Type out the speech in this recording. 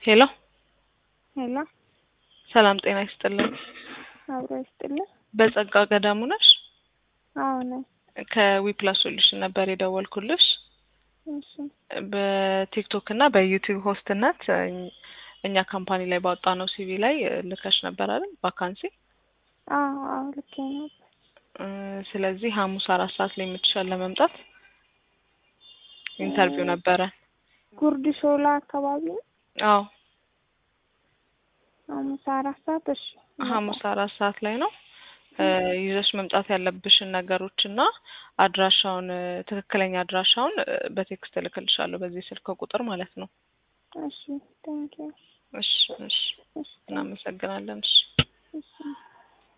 ሄሎ ሄሎ ሰላም ጤና ይስጥልን። አብሮ ይስጥልን። በጸጋ ገዳሙ ነሽ? አዎ ነኝ። ከዊፕላስ ሶሉሽን ነበር የደወልኩልሽ። እሺ በቲክቶክ እና በዩቲዩብ ሆስትነት እኝ- እኛ ካምፓኒ ላይ ባወጣነው ሲቪ ላይ ልከሽ ነበር አይደል? ቫካንሲ። አዎ አዎ ልኬ ነበር። እ፣ ስለዚህ ሐሙስ አራት ሰዓት ላይ የምትሻል ለመምጣት ኢንተርቪው ነበረ። ጉርድ ሾላ አካባቢ ነው። አዎ ሐሙስ አራት ሰዓት እሺ። ሐሙስ አራት ሰዓት ላይ ነው። እ፣ ይዘሽ መምጣት ያለብሽን ነገሮች እና አድራሻውን እ፣ ትክክለኛ አድራሻውን እ፣ በቴክስት እልክልሻለሁ በዚህ ስልክ ቁጥር ማለት ነው። እሺ ቴንኪው። እሺ እሺ፣ እሺ እናመሰግናለን። እሺ